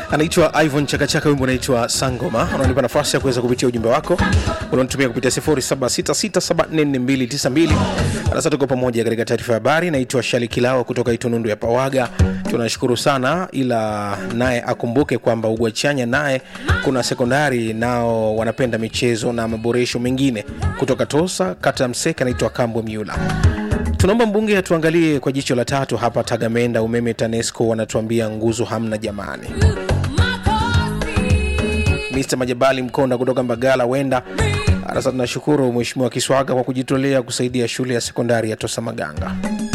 anaitwa Ivan Chakachaka, wimbo unaitwa Sangoma. Unanipa nafasi ya kuweza kupitia ujumbe wako unaotumia kupitia 0766744292. Sasa tuko pamoja katika taarifa ya habari. Naitwa Shali Kilao kutoka Itunundu ya Pawaga. Tunashukuru sana, ila naye akumbuke kwamba Ugwachanya naye kuna sekondari nao wanapenda michezo na maboresho mengine. Kutoka Tosa, kata ya Mseke, anaitwa Kambo Miula. Tunaomba mbunge atuangalie kwa jicho la tatu hapa Tagamenda. Umeme TANESCO wanatuambia nguzo hamna jamani. Mr Majabali Mkonda kutoka Mbagala wenda sasa. Tunashukuru Mheshimiwa Kiswaga kwa kujitolea kusaidia shule ya sekondari ya Tosa Maganga.